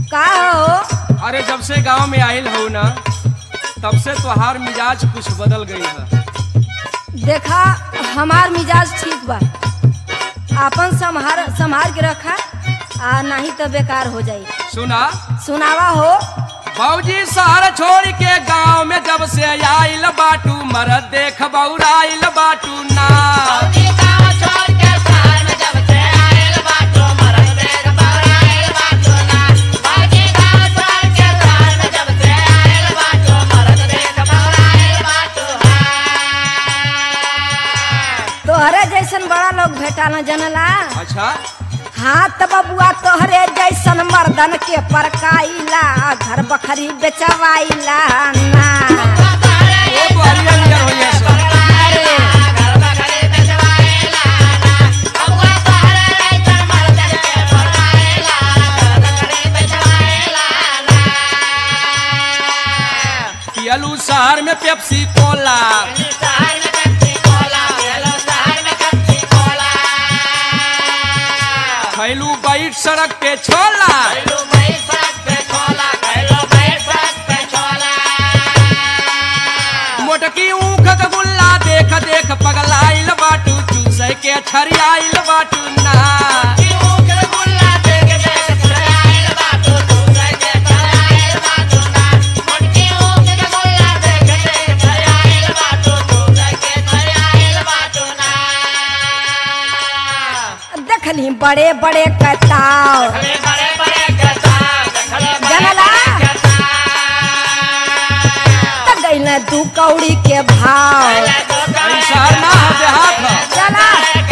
का हो अरे जब से गांव में आइल हो ना तब से तोहार मिजाज कुछ बदल गई है देखा हमार मिजाज ठीक बा आपन संभार संभार के रखा आ नहीं तो बेकार हो जाई सुना सुनावा हो बाबूजी शहर छोड़ के गांव में जब से आइल बाटू मरद देख बौराइल बाटू ना तोहरे जैसन बड़ा लोग भेटा न जनला अच्छा हाथ बबुआ तोहरे जैसन मर्दन के परकाइला घर बखरी बेचवाइला ना वो तो हरियर नियर होइए सब। पियलू शहर में पेप्सी कोला खैलू बैठ सड़क पे छोला मोटकी ऊख का गुल्ला देख देख पगलाइल बाटू चूसे के छरियाइल बाटू ना देखली बड़े बड़े कताव जनला त गइल दू कौड़ी के भाव ई शहर ना हो देहात हो चला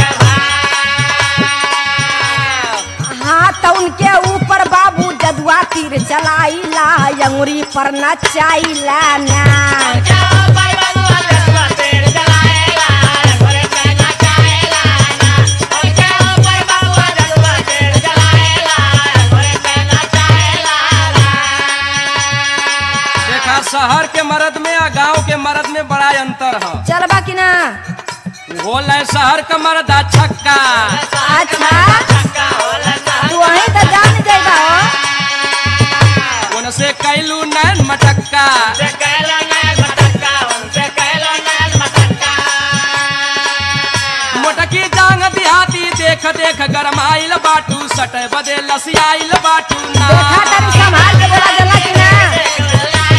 हाँ तो उनके ऊपर बाबू जदुआ तीर चलाइला अंगुरी पर नचाइला ना देखा शहर के मर्द में और गांव के मर्द में बड़ा अंतर है चलबा कि ना बोल शहर का मर्द आ छक्का अच्छा तू वहीं तो जान जाइबा हो उनसे कैलू नैन मटक्का मोटकी जांग दिहाती देख देख गरमाइल बाटू सटे बदे लसियाइल बाटू ना देखा तनी संभाल के बोला जला कि ना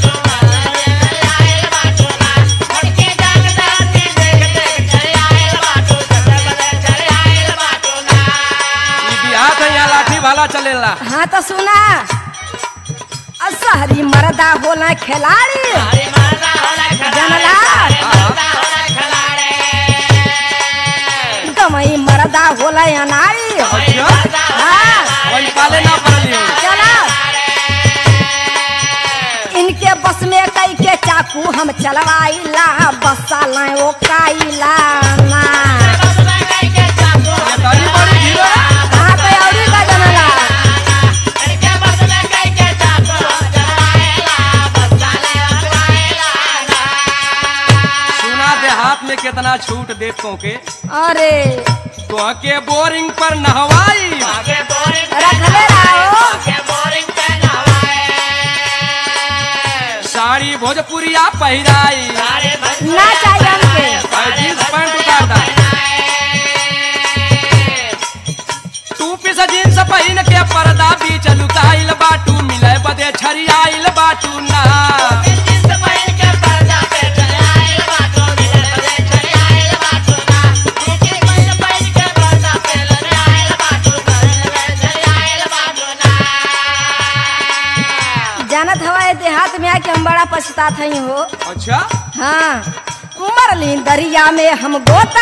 ई बिहात है यहाँ लाठी भाला चलेला हाँ तो सुना आ शहरी मर्दा होला खिलाड़ी जनला गमई मर्दा होला अनाड़ी अच्छा हाँ वही पाले ना पड़ली हो चला इनके बस में कई के चाकू हम चलवाइला बसा लाए ओ काइला ना ये तारी बड़ी भीड़ है। हाँ तो औरी का जनला सुना देहात में कितना छूट देतों के अरे तो के बोरिंग पर नहवाई रखले रहो साड़ी भोजपुरिया पहिराई ना चाहिए हमके और जींस पैंट उतार दा टू पीस जींस पहिन के पर्दा बीच लुकाइल बाटू मिले बदे छरियाइल बाटू ना जानत हवा देहात में आके हम बड़ा पछतात हई हो अच्छा हाँ मरली दरिया में हम गोता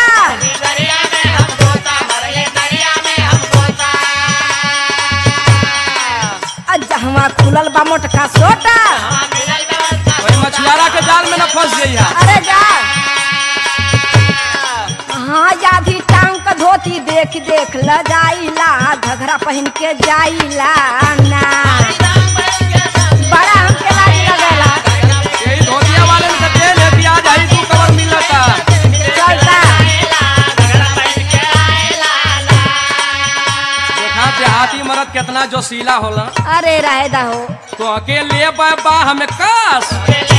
जहवा खुलल बा मोटका सोटा वही मछुआरा के जाल में न फंस जइहा अरे जा हाँ यादी टांग क धोती देख देख ल जाइला घघरा पहन के जाइला ना बड़ा हमके लाज लगेला यही धोतिया वाले में से तेल है प्याज है तू कवर मिलता चलता देखा देहाती मरद कितना जोशीला होला अरे राहेदा हो तो अकेले बाह में कास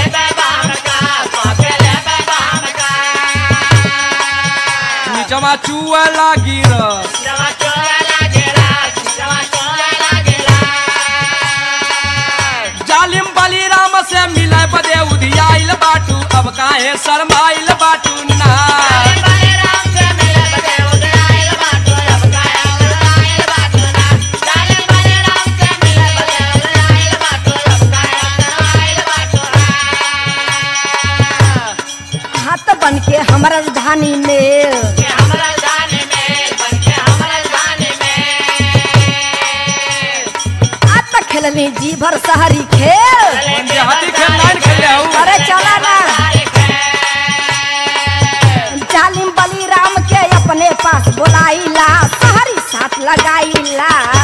नीचवा चुआ लागी रस जालिम बलिराम से मिले बदे उधियाइल बाटू अब काहे शरमाइल बाटू ना हाथ बन के हमारा राजधानी में आज तक खेलनी जी भर शहरी खेल देहाती खेल लाइन खेले हूँ अरे चला ना जालिम बलिराम के अपने पास बोलाइला शहरी साथ लगाइला